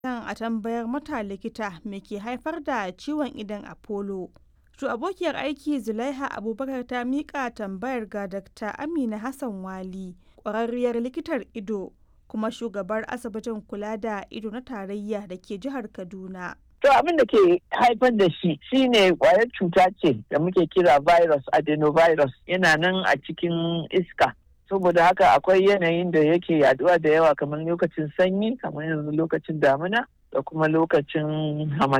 son a tambayar mata likita me ke haifar da ciwon idon Apollo. To abokiyar aiki Zulaiha Abubakar ta miƙa tambayar ga Dr. Amina Hassan Wali, ƙwararriyar likitar ido kuma shugabar asibitin kula da ido na tarayya da ke jihar Kaduna. To abin da ke haifar da shi shine kwayar cuta ce da muke kira virus adenovirus yana nan a cikin iska. Saboda haka akwai yanayin da yake yaduwa da yawa kamar lokacin sanyi kamar yanzu lokacin damina da kuma lokacin hamata.